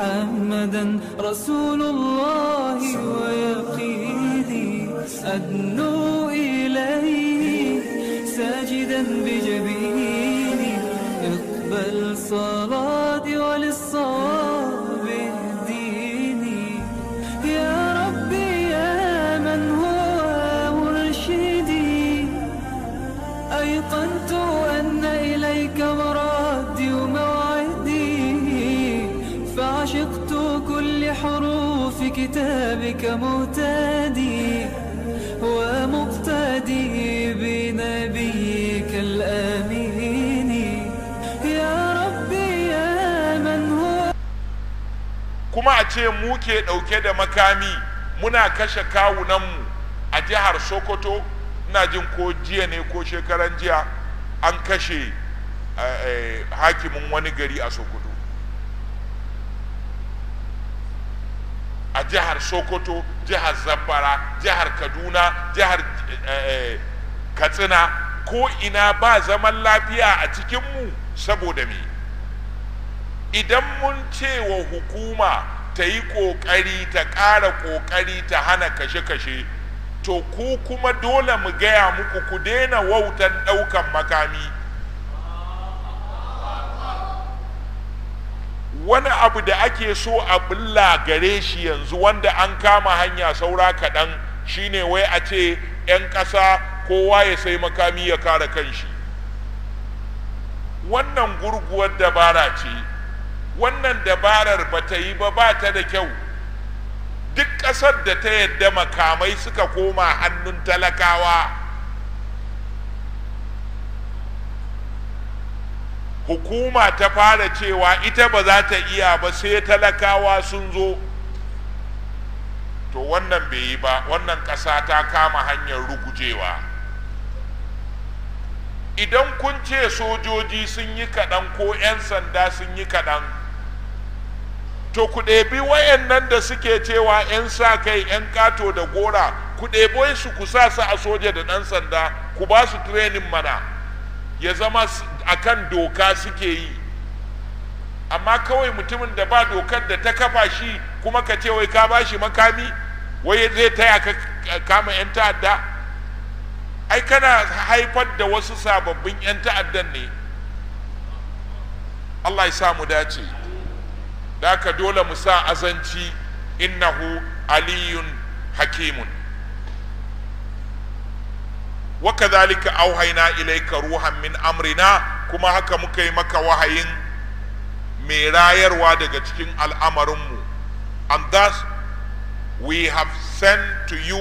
محمدا رسول الله ويقيني أدنو إليه ساجدا بجبيني اقبل صلاتي وللصواب اهديني يا ربي يا من هو مرشدي أيقنت أن إليك مرادي وموعدي فعشقت كل حروف كتابك مهتدي ومقتدي بنبيك الأمين يا ربي يا من هو kuma a ce mu ke ɗauke da makami muna kashe kawunanmu a jihar sokoto ina jin ko jiya ne ko shekaran jiya an kashe eh, eh, hakimin wani gari a sokoto a jihar sokoto jihar zamfara jihar kaduna jihar eh, katsina ko ina ba zaman lafiya a cikinmu saboda me idan mun ce wa hukuma ta yi ƙoƙari ta ƙara ƙoƙari ta hana kashe-kashe to ku kuma dole mu gaya muku ku daina wautan ɗaukan makami wani abu da ake so a bulla gare shi yanzu wanda an kama hanya saura kaɗan shine wai a ce 'yan ƙasa kowa ya sai makami ya kare kanshi wannan gurguwar dabara ce wannan dabarar ba ta yi ba ba ta da kyau duk ƙasar da ta yadda makamai suka koma hannun talakawa hukuma ta fara cewa ita ba za ta iya ba sai talakawa sun zo to wannan bai yi ba wannan ƙasa ta kama hanyar rugujewa idan kun ce sojoji sun yi kaɗan ko 'yan sanda sun yi kaɗan to ku ɗebi wayannan da suke cewa 'yan sa kai 'yan kato da gora ku ɗebo su ku sa su a soja da ɗan sanda ku ba su training mana ya zama a kan doka suke yi amma kawai mutumin da ba dokar da ta kafa shi kuma ka ce wai ka ba shi makami wai zai taya ka kama 'yan ta'adda ai kana haifar da wasu sababbin 'yan ta'addan ne Allah ya sa mu dace da haka dole mu sa azanci innahu aliyun hakimun wa kadhalika auhayna ilayka ruhan min amrina kuma haka muka yi maka wahayin mai rayarwa daga cikin al'amarinmu and thus we have sent to you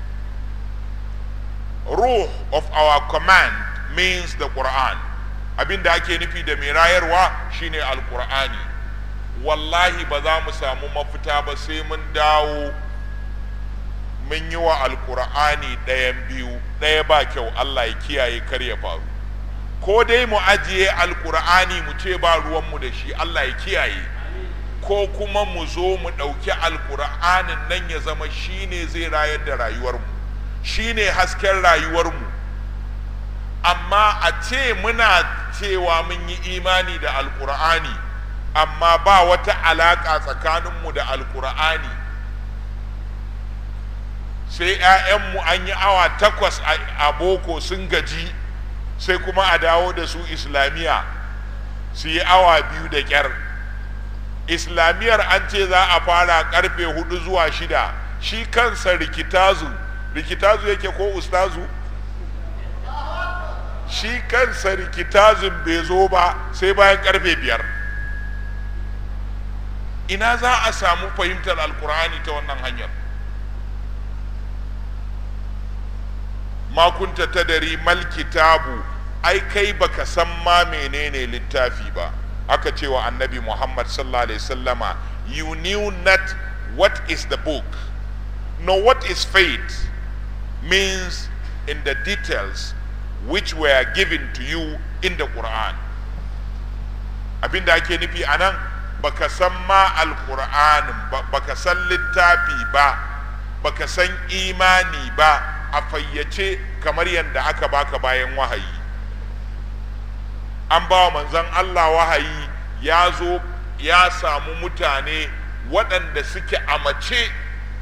ruh of our command means the Quran abinda ake nufi da mai rayarwa shine alqur'ani wallahi ba za mu samu mafita ba sai mun dawo mun yi wa alqur'ani ɗayan biyu ɗaya ba kyau Allah ya kiyaye kar ya faru ko dai mu ajiye alqur'ani mu ce ba ruwanmu da shi Allah ya kiyaye ko kuma mu zo mu ɗauki alqur'anin nan ya zama shine zai rayar da rayuwarmu shine hasken rayuwarmu amma a ce muna cewa mun yi imani da alkur'ani amma ba wata alaƙa tsakaninmu da alkur'ani sai 'ya'yanmu an yi awa takwas a boko sun gaji sai kuma a dawo da su islamiyya su yi awa biyu da ƙyar islamiyar an ce za a fara karfe hudu zuwa shida shi kansa rikitazu rikitazu yake ko ustazu shi kansa rikitazun bai zo ba sai bayan karfe biyar ina za a samu fahimtar alkur'ani ta wannan hanyar makunta ta dari mal kitabu ai kai baka san ma menene littafi ba aka cewa annabi muhammad sallallahu alaihi sallama you knew not what is the book nor what is faith means in the details which were given to you in the Quran abinda ake nufi a nan baka san ma alƙur'anin ba baka san littafi ba baka san imani ba a fayyace kamar yadda aka baka bayan wahayi an ba wa manzon Allah wahayi ya zo ya samu mutane waɗanda suke a mace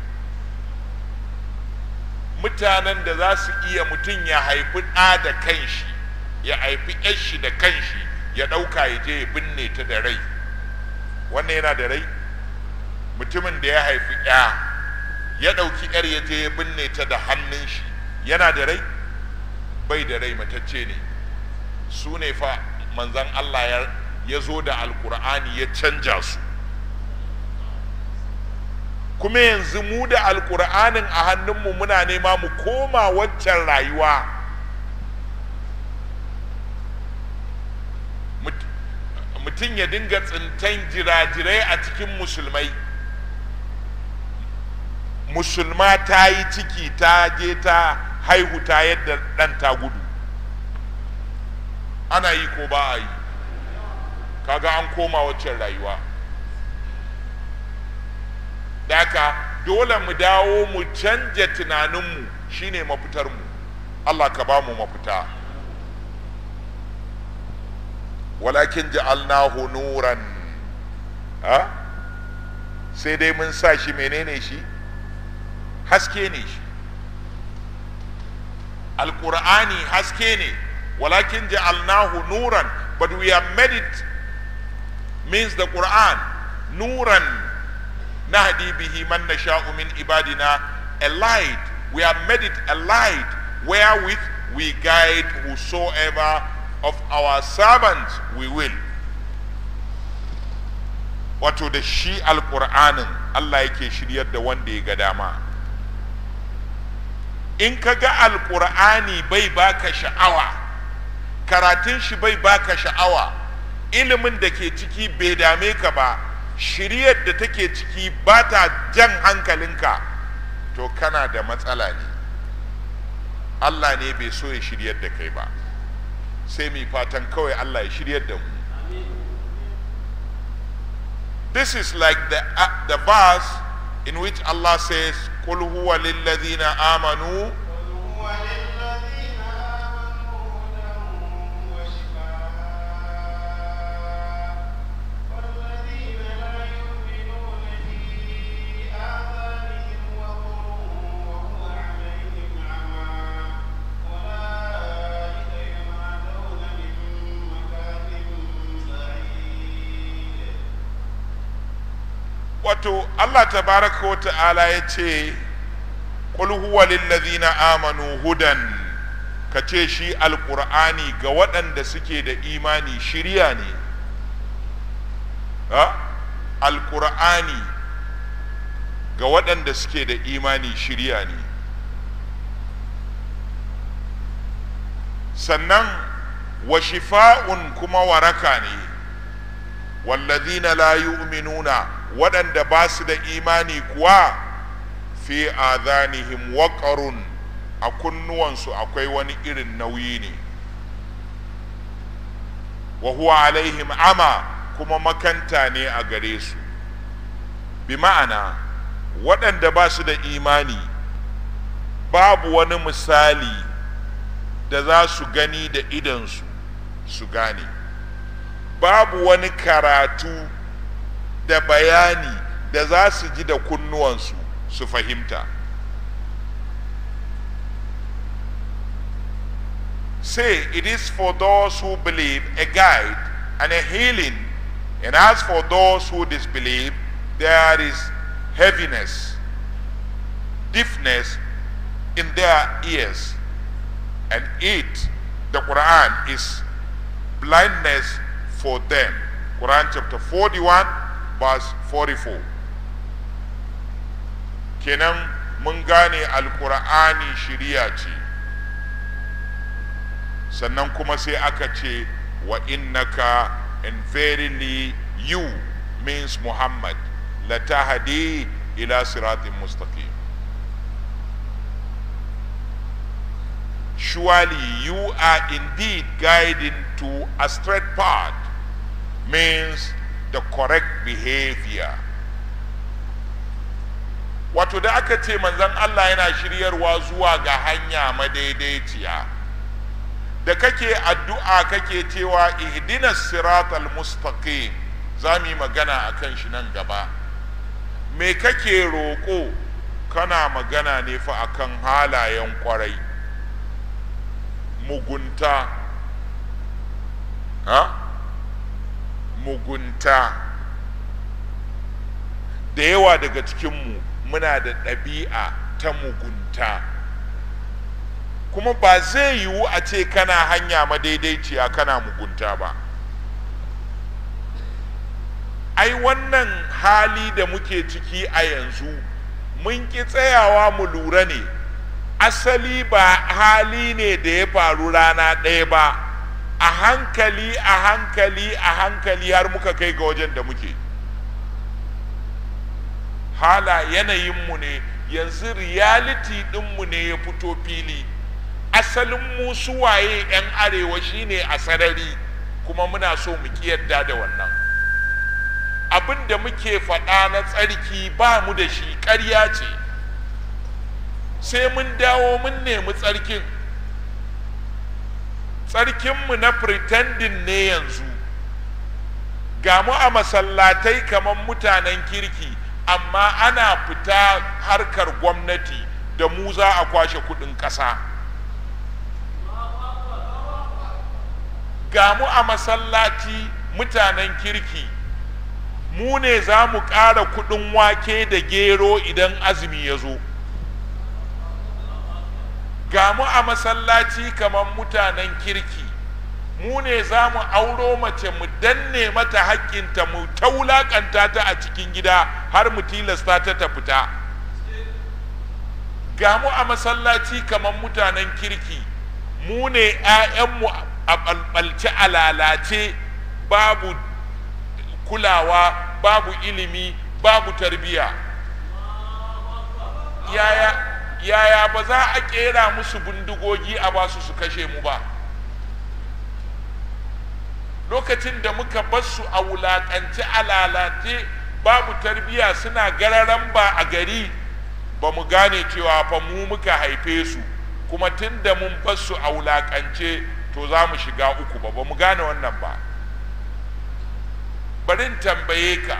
mutanen da za su iya mutum ya haifi ɗa da kanshi ya haifi shi da kanshi ya ɗauka ya je ya binne ta da rai wannan yana da rai mutumin da ya haifi ya ya ɗauki yar ya je ya binne ta da hannun shi yana da rai bai da rai matacce ne su ne fa manzan Allah ya zo da alkur'ani ya canja su kuma yanzu mu da alkur'anin a hannunmu muna nema mu koma waccan rayuwa mutum ya dinga tsintan jirajirai a cikin musulmai musulma ta yi ciki ta je ta haihu ta yadda ɗan ta gudu ana yi ko ba a yi kaga an koma waccan rayuwa daka dole mu dawo mu canja tunaninmu shine mafitarmu Allah ka ba mu mafita walakin ja'alnahu nuran ha sai dai mun sa shi menene shi haske ne shi alqur'ani haske ne walakin ja'alnahu nuran but we have made it means the quran nuran nahdi bihi man nasha'u min ibadina a light we have made it a light wherewith we guide whosoever of our servants we will wato da shi alƙur'anin Allah yake shiryar da wanda ya ga dama in ka ga alƙur'ani bai baka sha'awa karatun shi bai baka sha'awa ilimin da ke ciki bai dame ka ba shiryar da take ciki ba ta jan hankalinka to kana da matsala ne Allah ne bai so ya shiryar da kai ba sai mai fatan kawai Allah ya shiryar da mu this is like the, uh, the verse in which Allah says قل هو للذين آمنوا wato Allah tabaraka wa ta'ala ya ce qul huwa lillazina amanu hudan ka ce shi alqur'ani ga waɗanda suke da imani shirya ne ha alqur'ani ga waɗanda suke da imani shirya ne sannan wa shifa'un kuma waraka ne wallazina la yu'minuna waɗanda ba su da imani kuwa fi adhanihim waqarun a kunnuwansu akwai wani irin nauyi ne wa huwa alaihim ama kuma makanta ne a gare su bi ma'ana waɗanda ba su da imani babu wani misali da za su gani da idansu su gane babu wani karatu da bayani da za su ji da kunnuwansu su fahimta say it is for those who believe a guide and a healing and as for those who disbelieve there is heaviness deafness in their ears and it the quran is blindness for them quran chapter 41 verse 44 kenan mun gane alkur'ani shiriya ce sannan kuma sai aka ce wa innaka and verily you means muhammad latahadi ila siratin mustaqim surely you are indeed guiding to a straight path means the correct behavior wato da aka ce manzon Allah yana shiryarwa zuwa ga hanya madaidaiciya da kake addu'a kake cewa ihdinas siratal mustaqim za mu yi magana a kan shi nan gaba me kake roƙo kana magana ne fa akan halayen kwarai mugunta ha mugunta da yawa daga cikinmu muna da ɗabi'a ta mugunta kuma ba zai yiwu a ce kana hanya madaidaiciya kana mugunta ba ai wannan hali da muke ciki a yanzu mun ki tsayawa mu lura ne asali ba hali ne da ya faru rana ɗaya ba a hankali a hankali a hankali har muka kai ga wajen da muke hala yanayinmu ne yanzu reality ɗinmu ne ya fito fili asalin mu suwaye 'yan arewa shine a sarari kuma muna so mu ki yadda da wannan abin da muke faɗa na tsarki ba mu da shi ƙarya ce sai mun dawo mun nemi tsarkin tsarkinmu na pretending ne yanzu ga mu a masallatai kamar mutanen kirki amma ana fita harkar gwamnati da mu za a kwashe kudin ƙasa ga mu a masallaci mutanen kirki mu ne za mu ƙara kudin wake da gero idan azumi ya zo ga mu a masallaci kamar mutanen kirki mu ne za mu auro mace mu danne mata haƙƙinta mu ta wulaƙanta ta a cikin gida har mu tilasta ta ta fita ga mu a masallaci kamar mutanen kirki mu ne 'ya'yanmu a ɓalɓalce a lalace babu kulawa babu ilimi babu tarbiya yaya yaya ba za a kera musu bindigogi a basu su kashe mu ba lokacin da muka basu a wulaƙance a lalace babu tarbiya suna gararan ba a gari ba mu gane cewa fa mu muka haife su kuma tun da mun basu a wulaƙance to za mu shiga uku ba ba mu gane wannan ba barin tambaye ka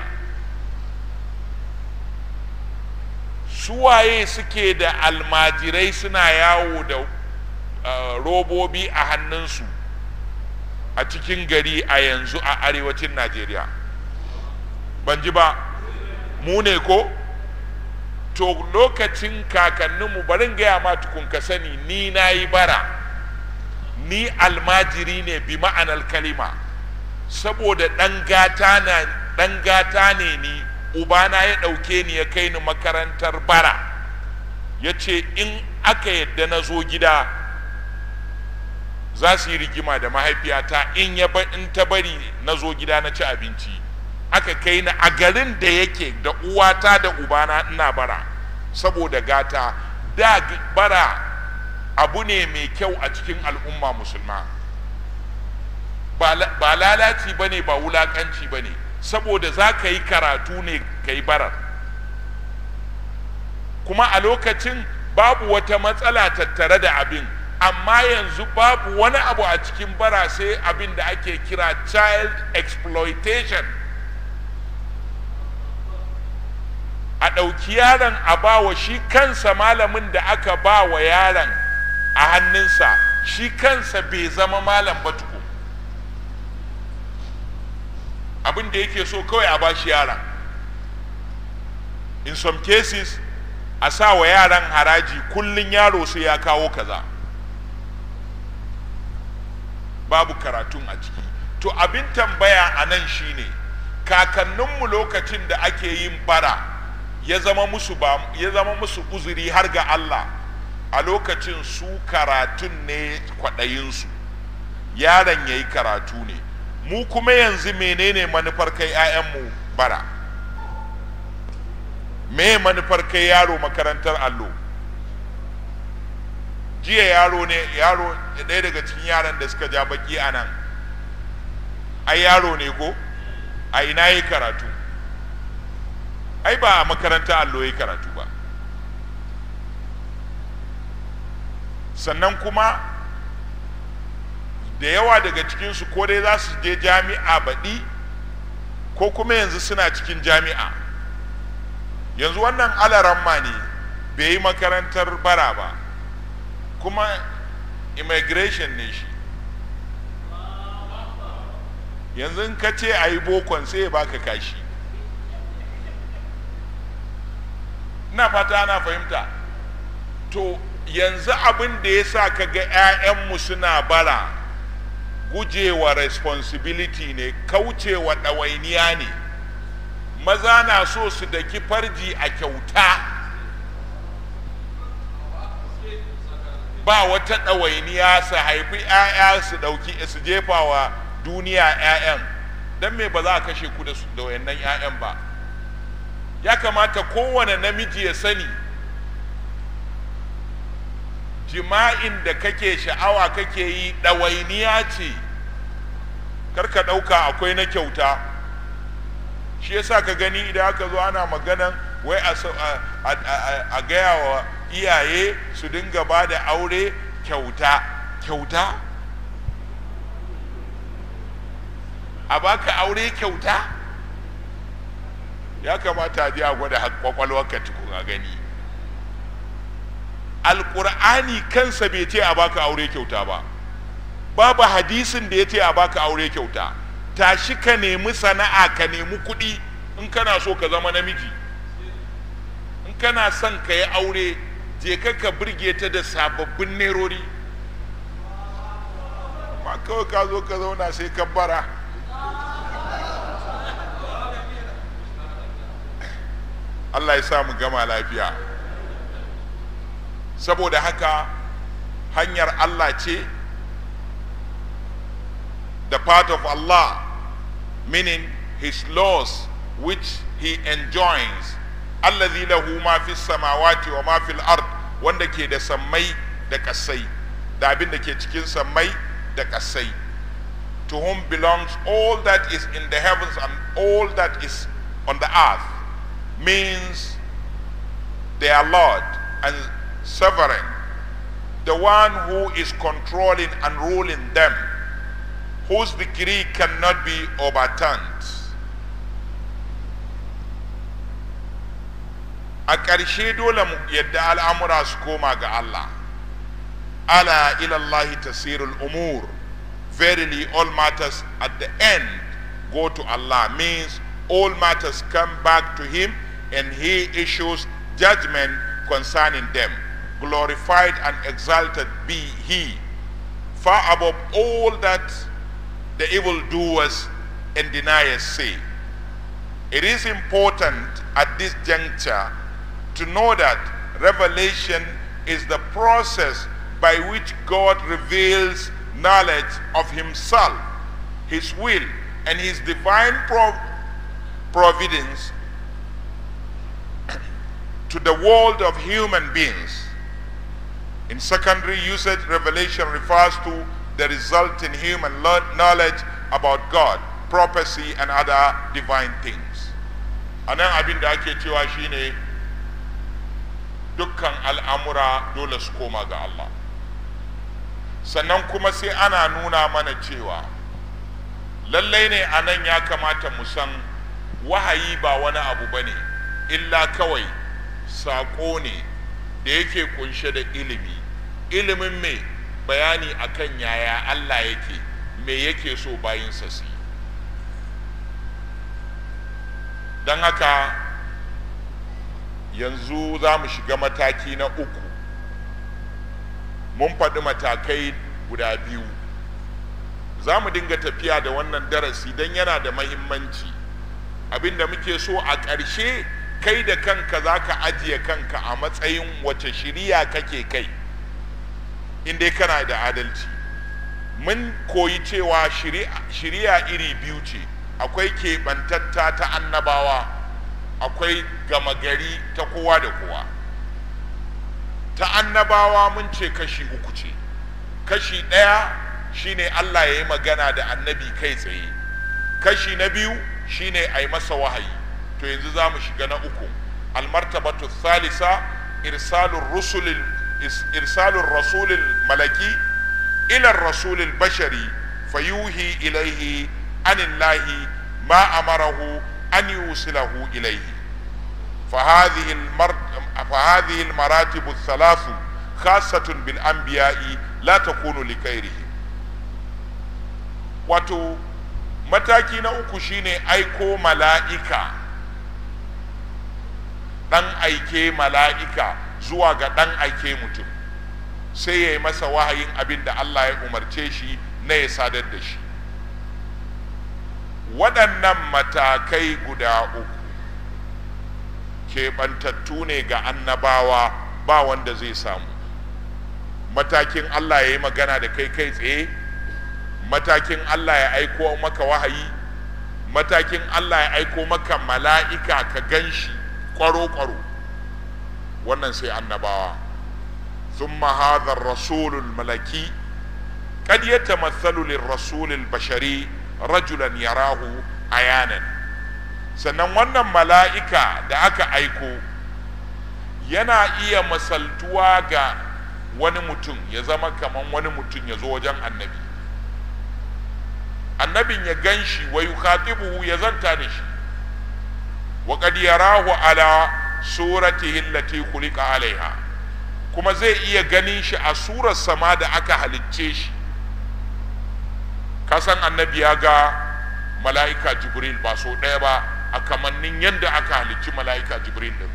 suwaye suke da almajirai suna yawo da uh, robobi a hannunsu a cikin gari a yanzu a arewacin najeriya ban ji ba mu ne ko to lokacin kakanninmu barin gaya ma tukun ka sani ni na yi bara ni almajiri ne bi ma'anar kalima saboda ɗan gata ne ni ubana ya ɗauke ni ya kai ni makarantar bara ya ce in aka yadda na zo gida za su yi rigima da mahaifiyata in ya in ta bari na zo gida na ci abinci aka kai ni a garin da yake da uwata da ubana ina bara saboda gata da bara abu ne mai kyau a cikin al'umma musulma ba lalaci ba ne ba wulakanci ba ne saboda za ka yi karatu ne ka yi barar kuma a lokacin babu wata matsala tattare da abin amma yanzu babu wani abu a cikin bara sai abin da ake kira child exploitation a ɗauki yaron a bawa shi kansa malamin da aka ba wa yaron a hannunsa shi kansa bai zama malam ba tuku abin da yake so kawai a ba shi yaron in some cases a sa wa yaran haraji kullum yaro sai ya kawo kaza babu karatun a ciki to abin tambaya a nan shine kakanninmu lokacin da ake yin bara ya zama musu ba ya zama musu uzuri har ga Allah a lokacin su karatun ne kwaɗayinsu yaron ya yi karatu ne mu kuma yanzu menene manufar kai 'ya'yanmu bara me manufar kai yaro makarantar allo jiya yaro ne yaro ɗaya daga cikin yaran da suka ja baki a nan ai yaro ne ko a ina yi karatu ai ba a makarantar allo yi karatu ba sannan kuma da yawa daga cikinsu ko dai za su je jami'a baɗi ko kuma yanzu suna cikin jami'a yanzu wannan alaramma ne bai yi makarantar bara ba kuma immigration ne shi yanzu in ka ce a yi bokon sai ya baka kashi ina fata ana fahimta to yanzu abin da ya sa ka ga 'ya'yanmu suna bara gujewa responsibility ne kaucewa ɗawainiya ne maza na so su daki farji a kyauta ba wata ɗawainiya su haifi 'ya'ya su ɗauki su jefa wa duniya 'ya'yan don me ba za a kashe ku da wayannan 'ya'yan ba ya kamata kowane namiji ya sani jima'in da kake sha'awa kake yi ɗawainiya ce karka ɗauka akwai na kyauta shi yasa ka gani idan aka zo ana maganan wai a gaya wa iyaye su dinga ba da aure kyauta kyauta a baka aure kyauta ya kamata a je a gwada kwakwalwarka tukun a gani alƙur'ani kansa bai ce a baka aure kyauta ba babu hadisin da ya ce a baka aure kyauta tashi ka nemi sana'a ka nemi kuɗi in kana so ka zama namiji in kana son ka yi aure je ka ka birge ta da sababbin nerori ma kawai ka zo ka zauna sai ka bara Allah ya sa mu gama lafiya saboda haka hanyar Allah ce the part of Allah meaning his laws which he enjoins allazi lahu ma fi samawati wa ma fil ard wanda ke da sammai da kasai da abin da ke cikin sammai da kasai to whom belongs all that is in the heavens and all that is on the earth means their Lord and sovereign, the one who is controlling and ruling them, whose decree cannot be overturned. A ƙarshe dole mu yadda al'amura su koma ga Allah. Ala ilallahi tasirul umur. Verily all matters at the end go to Allah means all matters come back to him and he issues judgment concerning them. Glorified and exalted be he, far above all that the evildoers and deniers say. It is important at this juncture to know that revelation is the process by which God reveals knowledge of himself, his will, and his divine prov- providence to the world of human beings. In secondary usage, revelation refers to the resulting human knowledge about God, prophecy, and other divine things. A nan abin da ake cewa shine dukkan al'amura dole su koma ga Allah. Sannan kuma sai ana nuna mana cewa lallai ne a nan ya kamata mu san wahayi ba wani abu ba ne, illa kawai saƙo ne da yake kunshe da ilimi ilimin me bayani akan yaya Allah yake me yake so bayinsa su yi don haka yanzu za mu shiga mataki na uku mun faɗi matakai guda biyu za mu dinga tafiya da wannan darasi don yana da mahimmanci abinda muke so a ƙarshe kai da kanka za ka ajiye kanka a matsayin wace shiriya kake kai inda kana da adalci mun koyi cewa shiriya iri biyu ce akwai keɓantatta ta annabawa akwai gama gari ta kowa da kowa ta annabawa mun ce kashi uku ce kashi ɗaya shine allah ya yi magana da annabi kai tsaye kashi na biyu shine a yi masa wahayi to yanzu za mu shiga na uku almartabatu thalitha irsalur rusulil irsalur rasulil malaki ila rasulil bashari fayuhi ilaihi anillahi ما أمره أن يوصله إليه فهذه المر... فهذه المراتب الثلاث خاصة بالأنبياء لا تكون لغيرهم wato mataki na uku shine aiko mala'ika ɗan aike mala'ika zuwa ga ɗan aike mutum sai ya yi masa wahayin abin da Allah ya umarce shi na ya sadar da shi waɗannan matakai guda uku keɓantattu ne ga annabawa ba wanda zai samu matakin Allah ya yi magana da kai kai tsaye matakin Allah ya aiko maka wahayi matakin Allah ya aiko maka mala'ika ka gan shi ƙwaro-ƙwaro wannan sai annabawa ثم هذا الرسول الملكي قد يتمثل للرسول البشري رجلا يراه عيانا sannan wannan mala'ika da aka aiko yana iya masaltuwa ga wani mutum ya zama kaman wani mutum ya zo wajen annabi annabin ya gan shi wa yukhatibuhu ya zanta da shi wa qad yarahu ala suratihi allati khuliqa alaiha kuma zai iya ganin shi a surar sama da aka halicce shi kasan annabi ya ga mala'ika jibril ba so ɗaya ba a kamannin yadda aka halicci mala'ika jibril din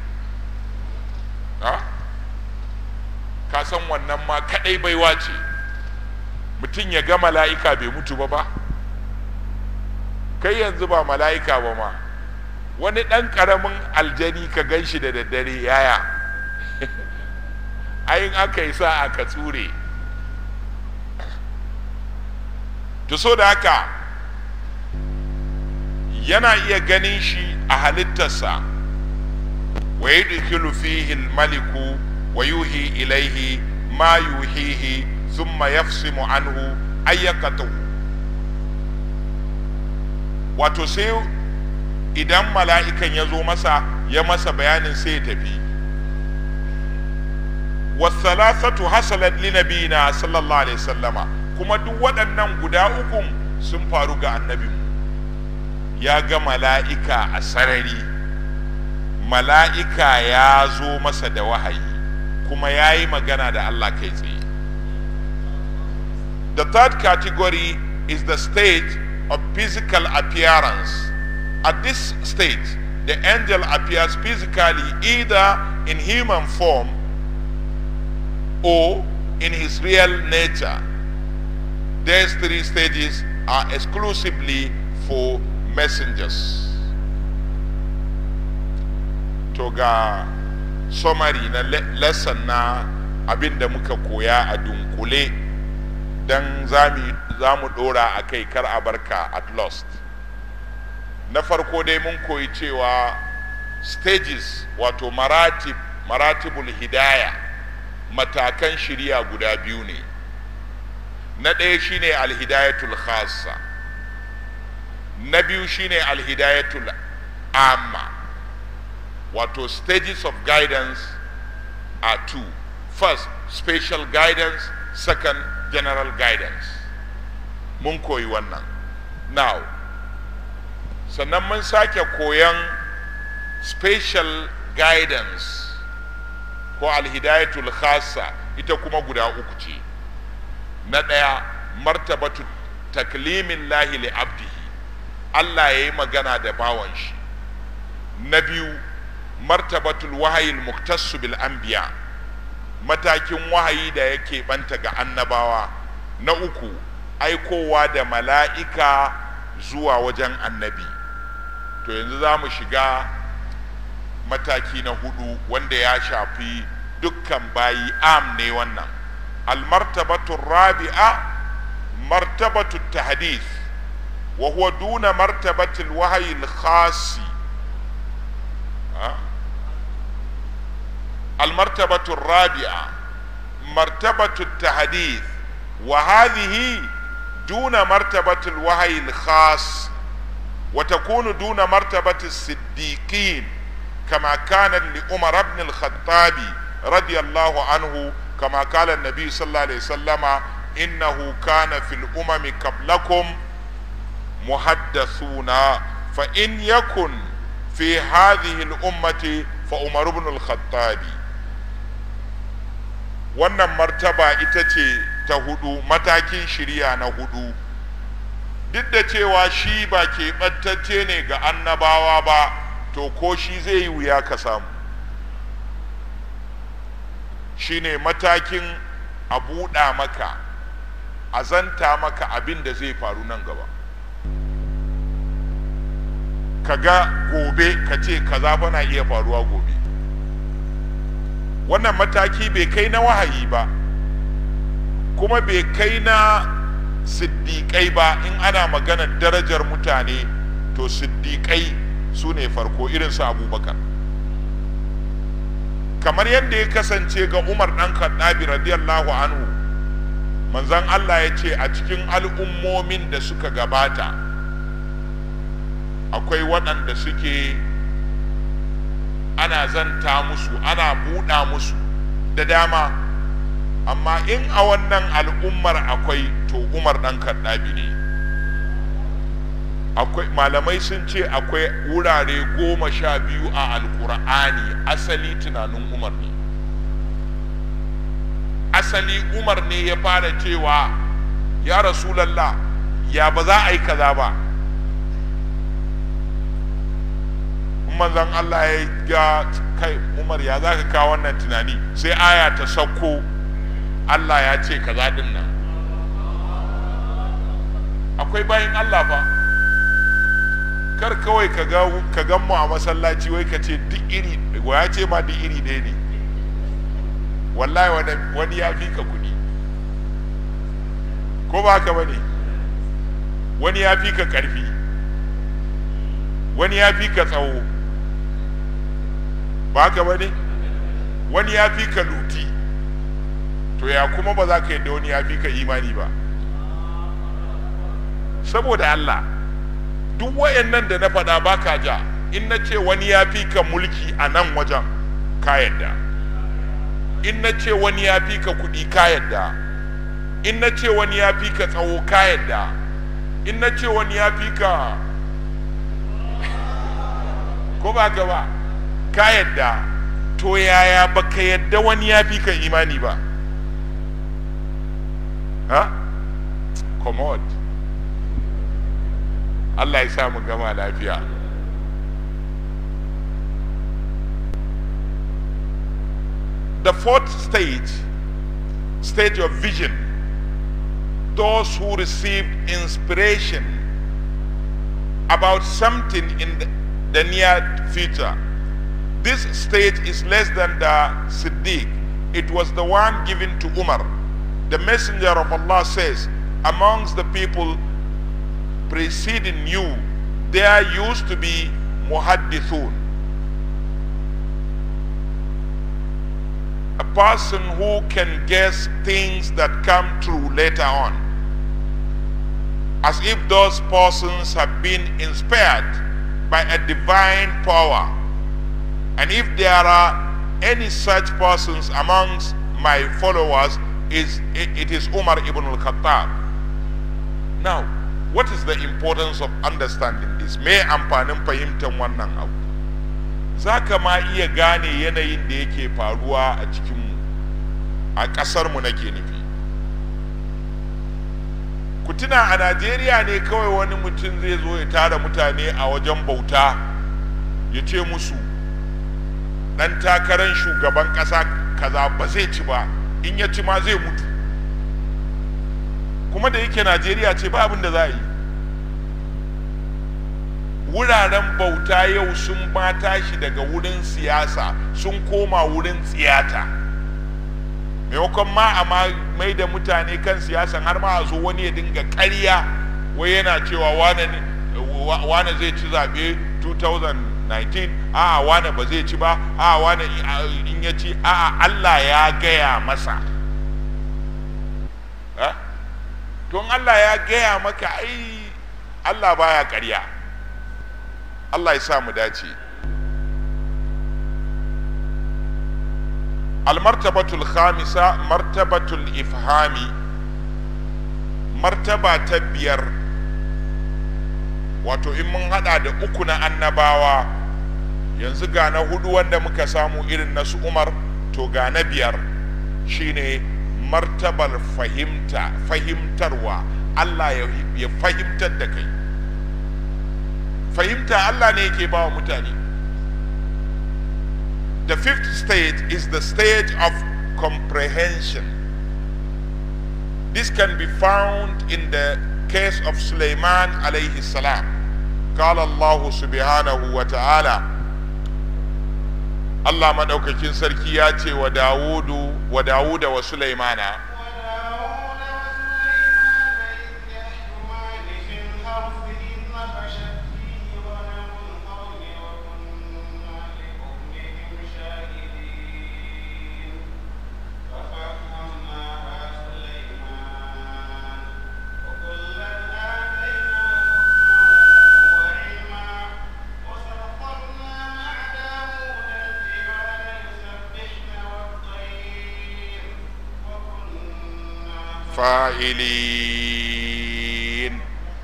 kasan wannan ma kaɗai baiwa ce mutum ya ga mala'ika bai mutu ba ba kai yanzu ba mala'ika ba ma wani ɗan ƙaramin aljani ka gan shi da daddare yaya ayin aka yi sa aka tsure to so da haka yana iya ganin shi a halittarsa wa yudkhilu fihi maliku wa yuhi ilaihi ma yuhihi thumma yafsimu anhu ayyakatu wato sai idan mala'ikan ya zo masa ya masa bayanin sai ya tafi wasalasatu hasalat linabina sallallahu alaihi sallama kuma duk waɗannan guda ukun sun faru ga annabi ya ga mala'ika a sarari mala'ika ya zo masa da wahayi kuma ya yi magana da Allah kai tsaye the third category is the state of physical appearance at this stage the angel appears physically either in human form or in his real nature. These three stages are exclusively for messengers. To ga summary na lesson na abin da muka koya a dunkule don za mu dora a kai kar a barka at lost. Na farko dai mun koyi cewa stages wato maratib maratibul hidaya matakan shirya guda biyu ne na ɗaya shine alhidayatul khassa na biyu shine alhidayatul amma wato stages of guidance are two first special guidance second general guidance mun koyi wannan now sannan mun sake koyan special guidance ko alhidayatul khassa ita kuma guda uku ce na ɗaya martabatu taklimin lahi li abdihi Allah ya yi magana da bawan shi na biyu martabatul wahayil muktassu bil anbiya matakin wahayi da yake banta ga annabawa na uku aikowa da mala'ika zuwa wajen annabi to yanzu za mu shiga mataki na hudu wanda ya shafi dukkan bayi am ne wannan almartabatu rabi'a martabatu tahdith wa huwa duna martabati alwahyi alkhasi المرتبة الرابعة مرتبة التحديث وهذه دون مرتبة الوحي الخاص وتكون دون مرتبة الصديقين كما كان لعمر بن الخطاب رضي الله عنه كما قال النبي صلى الله عليه وسلم إنه كان في الأمم قبلكم محدثون fa in yakun fi hadhihi al-ummati fa umar ibn al-khattabi wannan martaba ita ce ta hudu matakin shirya na hudu duk da cewa shi ba keɓantacce ne ga annabawa ba to ko shi zai yi wuya ka samu shi ne matakin a buɗa maka a zanta maka abin da zai faru nan gaba ka ga gobe ka ce kaza fa na iya faruwa gobe wannan mataki bai kai na wahayi ba kuma bai kai na siddiƙai ba in ana maganar darajar mutane to siddiƙai su ne farko irin su abubakar kamar yadda ya kasance ga umar ɗan khattabi radiyallahu anhu manzan allah ya ce a cikin al'ummomin da suka gabata akwai waɗanda suke ana zanta musu ana buɗa musu da dama amma in a wannan al'ummar akwai to umar ɗan kaddabi ne akwai malamai sun ce akwai wurare goma sha biyu a alkur'ani asali tunanin umar ne asali umar ne ya fara cewa ya rasulallah ya ba za a yi kaza ba manzan Allah ya ga kai umar ya za ka kawo wannan tunani sai aya ta sauko Allah ya ce kaza din nan akwai bayan Allah fa kar kawai ka ga ka gan mu a masallaci wai ka ce duk iri wa ya ce ma duk iri ɗaya ne wallahi wani, wani ya fi ka kuɗi ko ba ka bane wani ya fi ka ƙarfi wani ya fi ka tsawo ba ka bane wani ya fi ka luti to ya kuma ba za ka yadda wani ya fi ka imani ba saboda Allah duk wayannan da na faɗa ba ka ja in na ce wani ya fi ka mulki a nan wajen ka yadda in na ce wani ya fi ka kuɗi ka yadda in na ce wani ya fi ka tsawo ka yadda in na ce wani ya fi ka ko ba ka ba ka yadda to yaya ba ka yadda wani ya fi ka imani ba ha commode Allah ya sa mu gama lafiya the fourth stage stage of vision those who received inspiration about something in the, the near future this stage is less than the Siddiq it was the one given to Umar the messenger of Allah says amongst the people preceding you there used to be muhaddithun a person who can guess things that come true later on as if those persons have been inspired by a divine power and if there are any such persons amongst my followers is it is Umar ibn al-Khattab now what is the importance of understanding this me amfanin fahimtar wannan abu za ka ma iya gane yanayin da yake faruwa a cikinmu a ƙasarmu nake nufi ku tuna a najeriya ne kawai wani mutum zai zo ya tara mutane a wajen bauta ya ce musu ɗan takarar shugaban ƙasa kaza ba zai ci ba in ya ci ma zai mutu kuma da yake najeriya ce ba abin da za a yi wuraren bauta yau sun ma tashi daga wurin siyasa sun koma wurin tsiyata maimakon ma a mai da mutane kan siyasan har ma a zo wani ya dinga karya wai yana cewa wane zai ci zaɓe 2019 a'a wane ba zai ci ba a'a wane in ya ci a'a allah ya gaya masa tun allah ya gaya maka ai allah baya karya Allah ya sa mu dace almartabatul khamisa martabatul ifhami martaba ta biyar wato in mun hada da uku na annabawa yanzu ga na hudu wanda muka samu irin na su umar to ga na biyar shine martabar fahimta fahimtarwa allah ya, ya fahimtar da kai fahimta allah ne yake ba wa mutane the fifth stage is the stage of comprehension this can be found in the case of Sulaiman alayhi salam قال الله سبحانه وتعالى Allah madaukakin sarki ya ce wa Dawudu wa Dawuda wa Sulaimana fa'ilin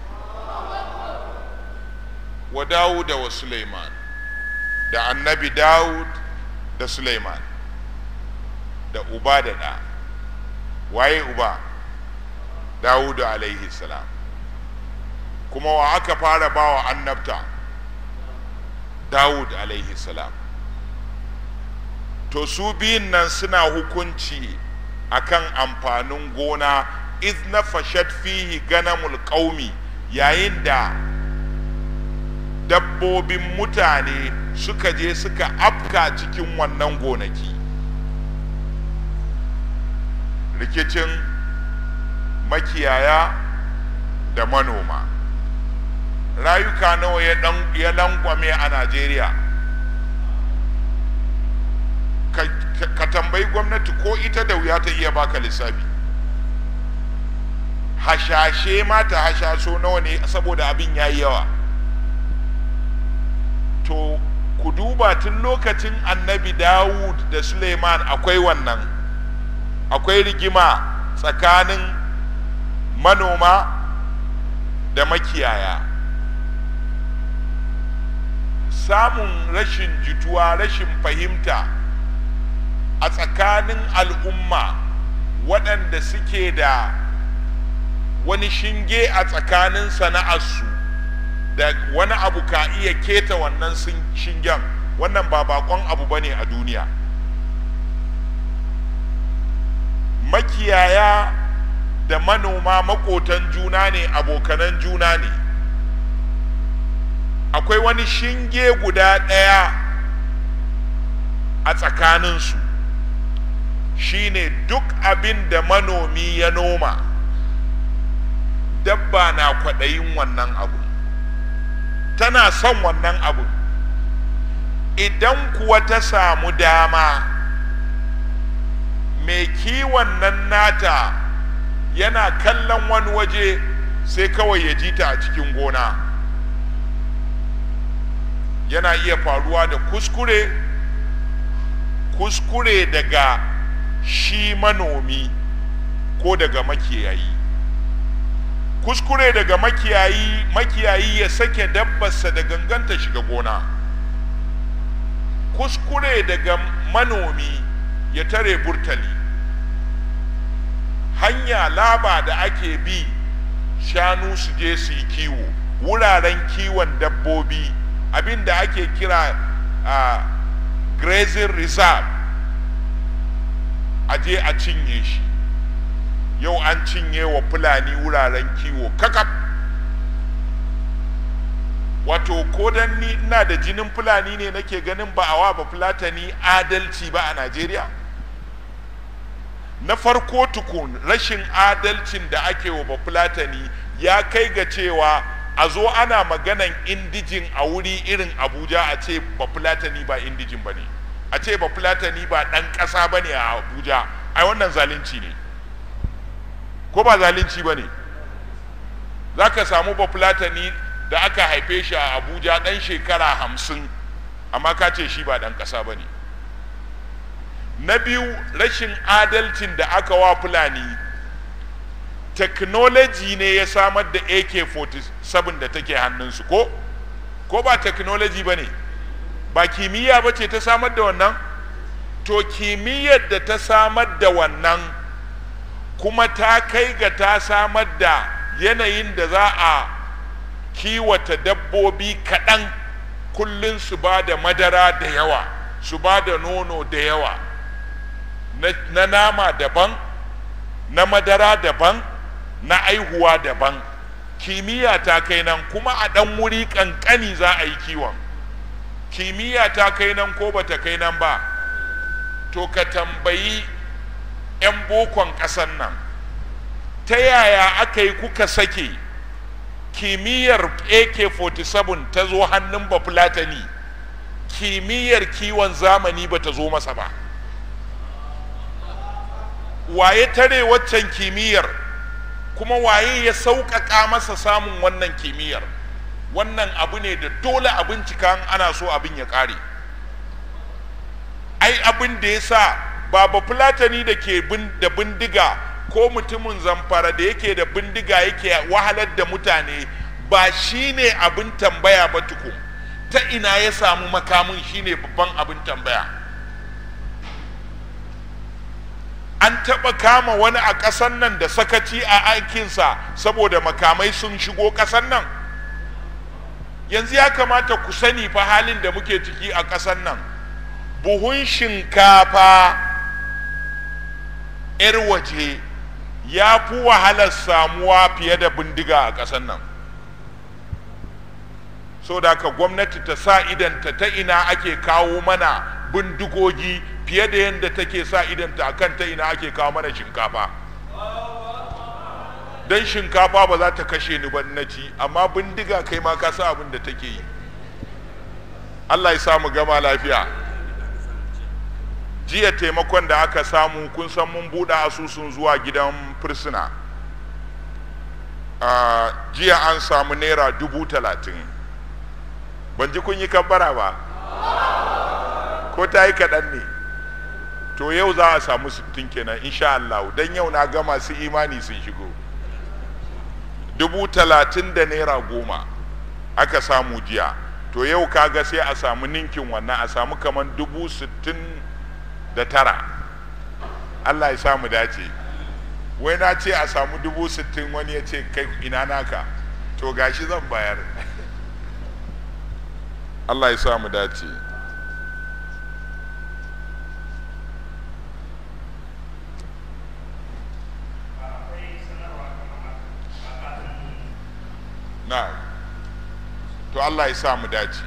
wa Dawuda wa Sulaiman da annabi Dawud da Sulaiman da uba da ɗa waye uba Dawudu alaihi salam kuma wa aka fara bawa annabta Dawud alaihi salam to su biyun nan suna hukunci akan amfanin gona iz na fashat fihi ganamul qaumi yayin da dabbobin mutane suka je suka afka cikin wannan gonaki rikicin makiyaya da manoma rayuka nawa ya langwame a najeriya ka tambayi gwamnati ko ita da wuya ta iya baka lissafi hashashe ma ta hashaso nawa ne saboda abin ya yi yawa to ku duba tun lokacin annabi dawud da suleiman akwai wannan akwai rigima tsakanin manoma da makiyaya samun rashin jituwa rashin fahimta a tsakanin al'umma waɗanda suke da wani shinge a tsakanin sana'arsu da wani abu ka iya keta wannan shingen wannan ba bakon abu ba ne a duniya makiyaya da manoma makotan juna ne abokanan juna ne akwai wani shinge guda ɗaya a tsakaninsu shine duk abin da manomi ya noma dabba na kwaɗayin wannan abu tana son wannan abu idan kuwa ta samu dama mai kiwon nan nata yana kallon wani waje sai kawai ya ji ta a cikin gona yana iya faruwa da kuskure kuskure daga shi manomi ko daga makiyayi kuskure daga makiyayi makiyayi ya sake dabbarsa da ganganta shiga gona kuskure daga manomi ya tare burtali hanya laba da ake bi shanu su je su yi kiwo wuraren kiwon dabbobi abin da ake kira uh, grazing reserve a je a cinye shi yau an cinye wa fulani wuraren kiwo kakaf wato ko dan ni ina da jinin fulani ne nake ganin ba a wa ba fulatani adalci ba a najeriya na farko tukun rashin adalcin da ake wa bafulatani ya kai ga cewa a zo ana maganan indijin a wuri irin abuja a ce bafulatani ba indijin ba ne a ce bafulatani ba ɗan ƙasa ba ne a abuja ai wannan zalunci ne ko ba zalunci ba ne za ka samu bafulatani da aka haife shi a abuja ɗan shekara hamsin amma ka ce shi ba ɗan ƙasa ba ne na biyu rashin adalcin da aka wa fulani technology ne ya samar da ak-47 sabin da take hannunsu ko ko ba technology ba ne ba kimiyya ba ce ta samar da wannan to kimiyyar da ta samar da wannan kuma ta kai ga ta samar da yanayin da za a kiwata dabbobi kaɗan kullum su ba da madara da yawa su ba da nono da yawa na, na nama daban na madara daban na aihuwa daban kimiyya ta kai nan kuma a ɗan wuri ƙanƙani za a yi kiwon kimiyya ta kai nan ko ba ta kai nan ba to ka tambayi 'yan bokon ƙasan nan ta yaya aka yi kuka sake kimiyyar ak-47 ta zo hannun bafulatani kimiyyar kiwon zamani ba ta zo masa ba waye tare waccan kimiyyar kuma waye ya sauƙaƙa masa samun wannan kimiyyar wannan abu ne da dole a bincika ana so abin ya ƙare ai abin da ya sa baba fulatani da ke da bindiga ko mutumin zamfara da yake da bindiga yake wahalar da mutane ba shi ne abin tambaya ba tukun ta ina ya samu makamin shi ne babban abin tambaya an taɓa kama wani a ƙasan nan da sakaci a aikinsa saboda makamai sun shigo ƙasan nan yanzu ya kamata ku sani fa halin da muke ciki a ƙasan nan buhun shinkafa 'yar waje ya fi wahalar samuwa fiye da bindiga a ƙasar nan so da ka gwamnati ta sa idanta ta ina ake kawo mana bindigogi fiye da yadda take sa idanta a kan ta ina ake kawo mana shinkafa don shinkafa ba za ta kashe ni ba na ci amma bindiga kai ma ka sa abin da take yi allah ya samu gama lafiya jiya taimakon da aka samu kun san mun buɗe asusun zuwa gidan fursuna jiya an samu naira dubu talatin ban ji kun yi kabbara ba ko ta yi kaɗan ne to yau za a samu sittin kenan insha Allah don yau na gama su imani sun shigo dubu talatin da naira goma aka samu jiya to yau kaga sai a samu ninkin wannan a samu kamar dubu sittin da tara Allah ya samu dace wai na ce a samu dubu sittin wani ya ce kai ina naka to gashi zan bayar Allah ya samu dace na to Allah ya samu dace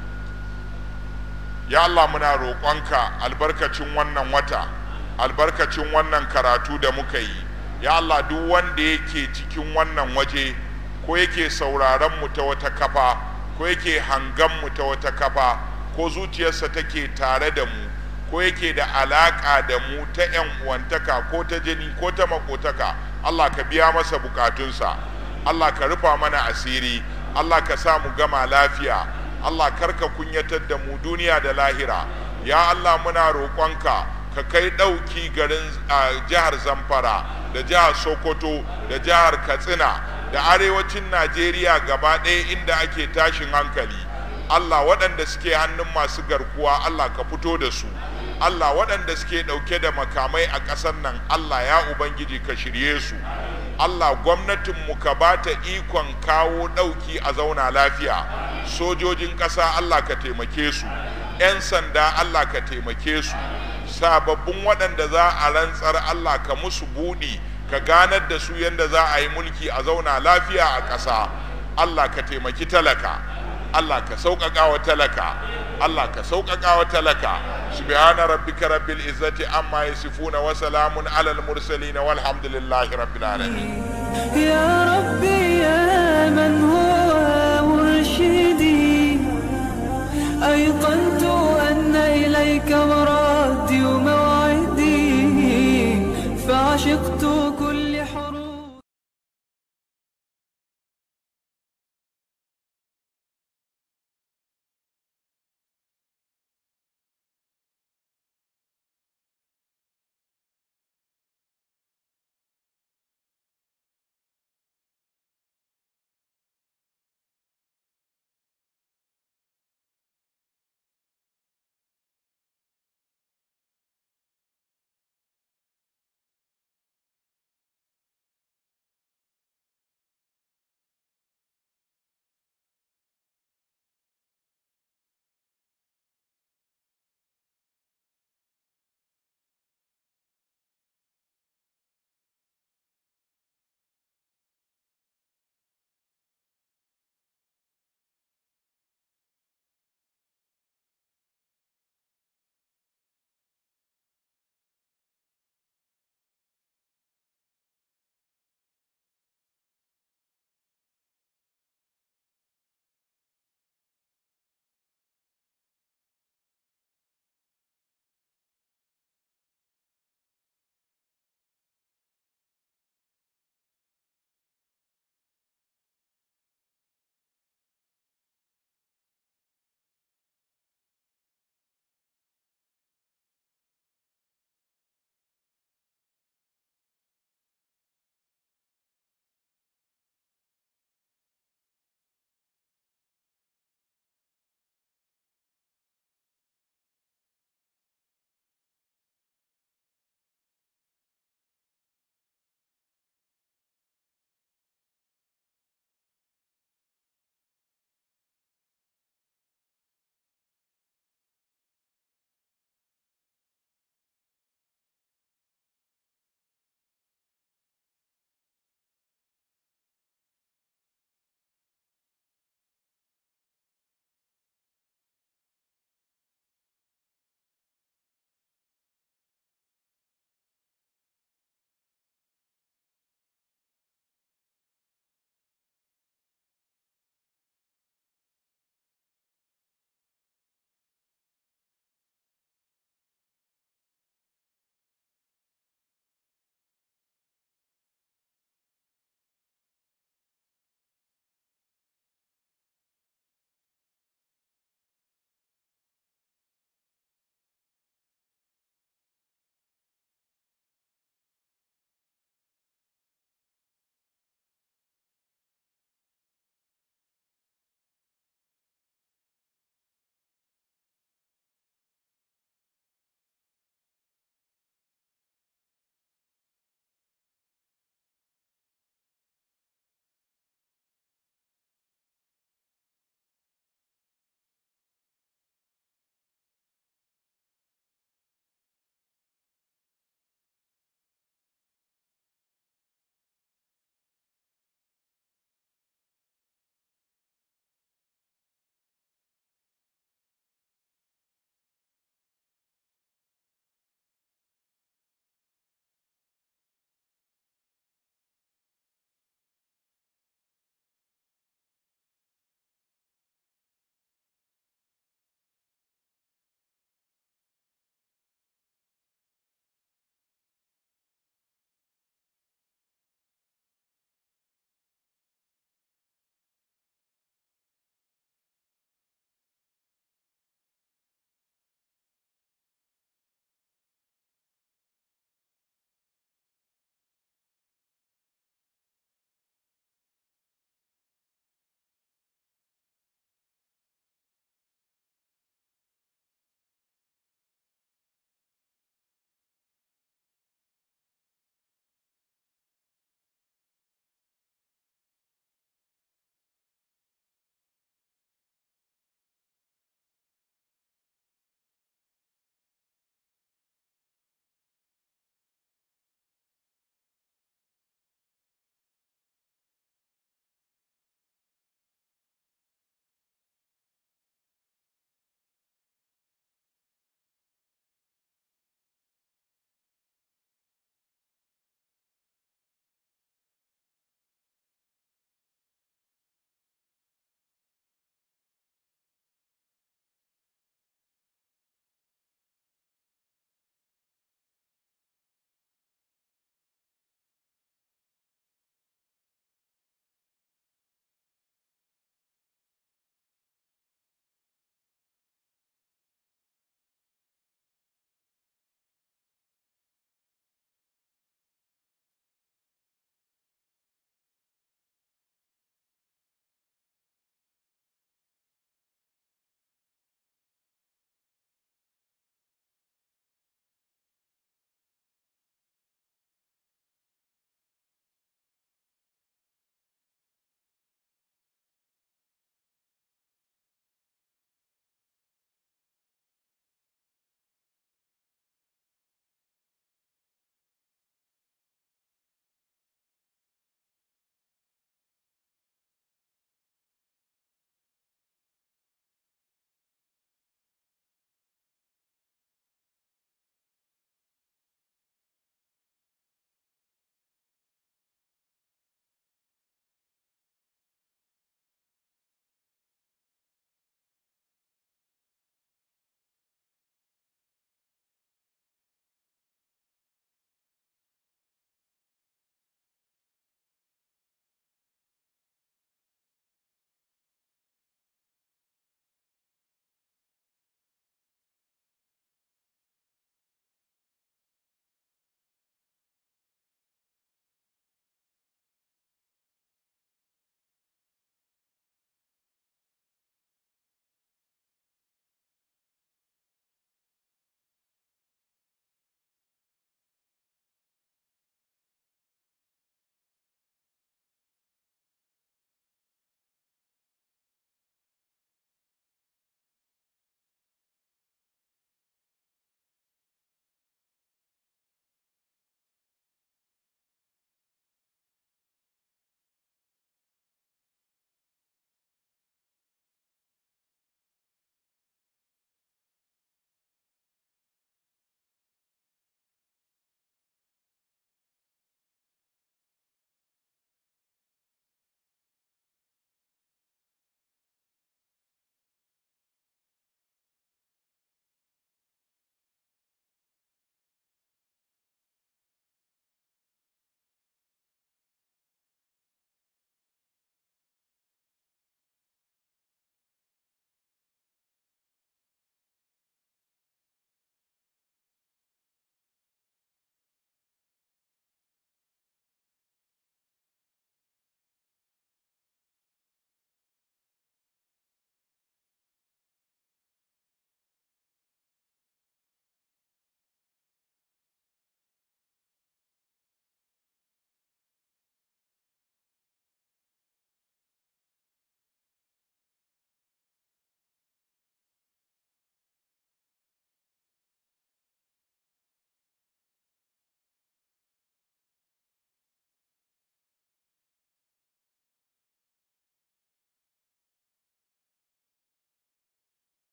ya Allah muna roƙonka albarkacin wannan wata albarkacin wannan karatu da muka yi ya Allah duk wanda yake cikin wannan waje ko yake sauraron mu ta wata kafa ko yake hangan mu ta wata kafa ko zuciyarsa take tare da mu ko yake da alaƙa da mu ta 'yan uwantaka ko ta jini ko ta makotaka Allah ka biya masa bukatunsa Allah ka rufa mana asiri Allah ka sa mu gama lafiya Allah karka kunyatar da mu duniya da lahira ya Allah muna roƙonka ka kai ɗauki garin jihar Zamfara da jihar Sokoto da jihar Katsina da arewacin Najeriya gaba ɗaya inda ake tashin hankali Allah waɗanda suke hannun masu garkuwa Allah ka fito da su Allah waɗanda suke ɗauke da makamai a ƙasar nan Allah ya Ubangiji ka shirye su Allah gwamnatinmu ka ba ta ikon kawo ɗauki a zauna lafiya sojojin ƙasa Allah ka taimake su 'yan sanda Allah ka taimake su sababbin waɗanda za a rantsar Allah ka musu buɗi ka ganar da su yadda za a yi mulki a zauna lafiya a ƙasa Allah ka taimaki talaka Allah ka sauƙaƙa wa talaka Allah ka sauƙaƙa wa talaka subhana rabbika rabbil izzati amma yasifuna wa salamun alal mursalin walhamdulillahi rabbil alamin يا ربي